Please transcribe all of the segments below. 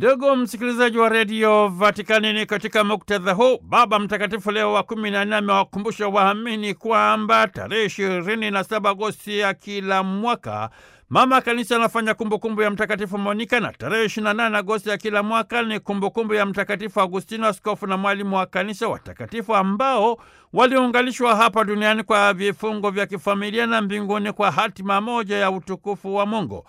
Ndugu msikilizaji wa redio Vatikani, ni katika muktadha huu Baba Mtakatifu Leo wa kumi na nne amewakumbusha waamini kwamba tarehe ishirini na saba Agosti ya kila mwaka Mama Kanisa anafanya kumbukumbu ya Mtakatifu Monika na tarehe 28 Agosti ya kila mwaka ni kumbukumbu ya Mtakatifu Agustino, askofu na mwalimu wa Kanisa, watakatifu ambao waliunganishwa hapa duniani kwa vifungo vya kifamilia na mbinguni kwa hatima moja ya utukufu wa Mungu.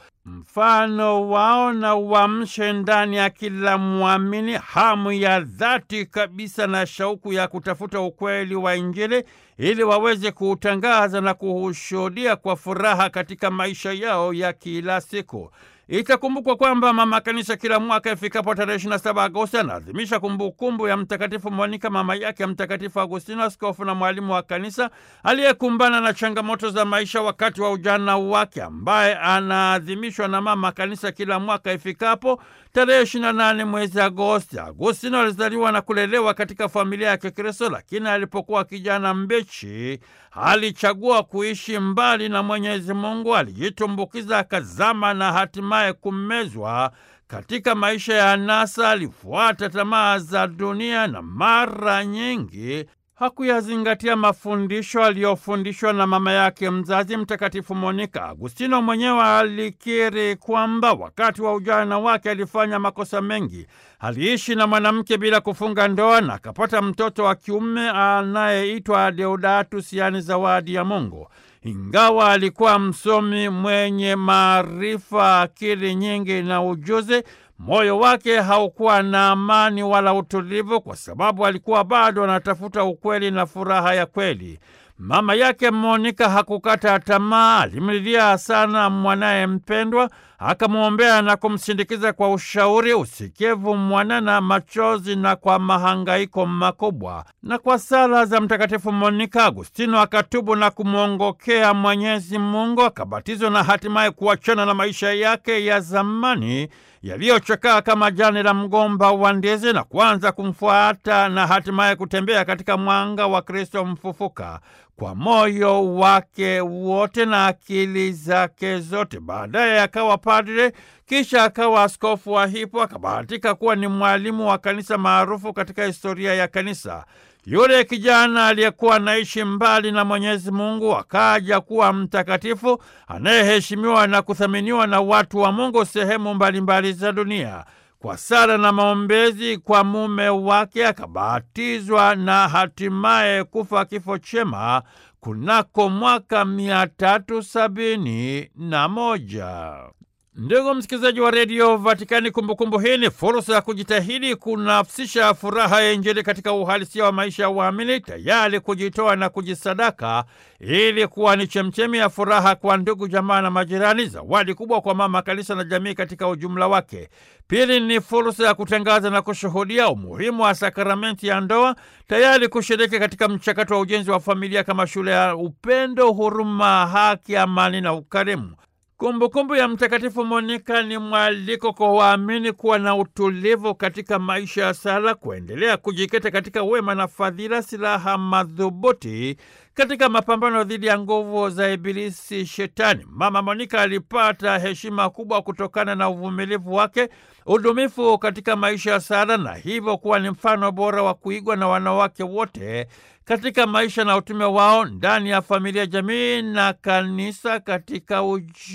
Mfano wao na uamshe ndani ya kila mwamini hamu ya dhati kabisa na shauku ya kutafuta ukweli wa Injili ili waweze kuutangaza na kuushuhudia kwa furaha katika maisha yao ya kila siku. Itakumbukwa kwamba Mama Kanisa kila mwaka ifikapo tarehe 27 Agosti anaadhimisha kumbukumbu ya Mtakatifu Monika, mama yake Mtakatifu Agustino, askofu na mwalimu wa Kanisa aliyekumbana na changamoto za maisha wakati wa ujana wake, ambaye anaadhimishwa na Mama Kanisa kila mwaka ifikapo tarehe 28 mwezi Agosti. Agustino alizaliwa na kulelewa katika familia ya Kikristo, lakini alipokuwa kijana mbichi alichagua kuishi mbali na Mwenyezi Mungu, alijitumbukiza akazama na hatimaye kumezwa katika maisha ya anasa. Alifuata tamaa za dunia na mara nyingi hakuyazingatia mafundisho aliyofundishwa na mama yake mzazi Mtakatifu Monika. Agustino mwenyewe alikiri kwamba wakati wa ujana wake alifanya makosa mengi. Aliishi na mwanamke bila kufunga ndoa na akapata mtoto wa kiume anayeitwa Deodatus, yaani zawadi ya Mungu. Ingawa alikuwa msomi mwenye maarifa, akili nyingi na ujuzi, moyo wake haukuwa na amani wala utulivu, kwa sababu alikuwa bado anatafuta ukweli na furaha ya kweli. Mama yake Monika hakukata tamaa, alimlilia sana mwanaye mpendwa, akamwombea na kumsindikiza kwa ushauri, usikivu mwanana, machozi na kwa mahangaiko makubwa. Na kwa sala za Mtakatifu Monika, Agustino akatubu na kumwongokea Mwenyezi Mungu, akabatizwa na hatimaye kuachana na maisha yake ya zamani yaliyochakaa kama jani la mgomba wa ndizi na kuanza kumfuata na hatimaye kutembea katika mwanga wa Kristo mfufuka kwa moyo wake wote na akili zake zote. Baadaye akawa padre, kisha akawa askofu wa Hippo. Akabahatika kuwa ni mwalimu wa kanisa maarufu katika historia ya kanisa. Yule kijana aliyekuwa anaishi mbali na Mwenyezi Mungu akaja kuwa mtakatifu anayeheshimiwa na kuthaminiwa na watu wa Mungu sehemu mbalimbali za dunia. Kwa sala na maombezi kwa mume wake akabatizwa na hatimaye kufa kifo chema kunako mwaka mia tatu sabini na moja. Ndugu msikilizaji wa redio Vatikani, kumbukumbu hii ni fursa ya kujitahidi kunafsisha furaha ya Injili katika uhalisia wa maisha ya waamini, tayari kujitoa na kujisadaka ili kuwa ni chemchemi ya furaha kwa ndugu, jamaa na majirani, zawadi kubwa kwa mama kanisa na jamii katika ujumla wake. Pili ni fursa ya kutangaza na kushuhudia umuhimu wa sakramenti ya ndoa, tayari kushiriki katika mchakato wa ujenzi wa familia kama shule ya upendo, huruma, haki, amani na ukarimu. Kumbukumbu ya Mtakatifu Monika ni mwaliko kwa waamini kuwa na utulivu katika maisha ya sala, kuendelea kujikita katika wema na fadhila, silaha madhubuti katika mapambano dhidi ya nguvu za Ibilisi Shetani. Mama Monika alipata heshima kubwa kutokana na uvumilivu wake, udumifu katika maisha ya sala, na hivyo kuwa ni mfano bora wa kuigwa na wanawake wote katika maisha na utume wao ndani ya familia, jamii na kanisa katika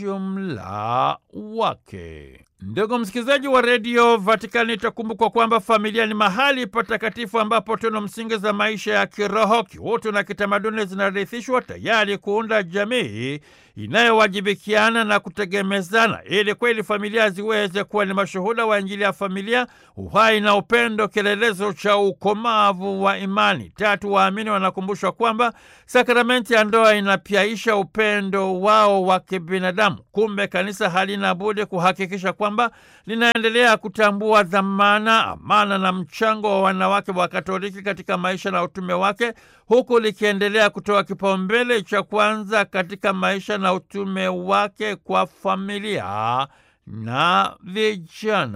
ujumla wake. Ndugu msikilizaji wa redio Vatikani, itakumbukwa kwamba familia ni mahali patakatifu ambapo tunu msingi za maisha ya kiroho, kiutu na kitamaduni zinarithishwa tayari kuunda jamii inayowajibikiana na kutegemezana, ili kweli familia ziweze kuwa ni mashuhuda wa Injili ya familia, uhai na upendo, kielelezo cha ukomavu wa imani. Tatu, waamini wanakumbushwa kwamba sakramenti ya ndoa inapyaisha upendo wao wa kibinadamu. Kumbe kanisa halina budi kuhakikisha kwamba linaendelea kutambua dhamana, amana na mchango wa wanawake wa Katoliki katika maisha na utume wake, huku likiendelea kutoa kipaumbele cha kwanza katika maisha na utume wake kwa familia na vijana.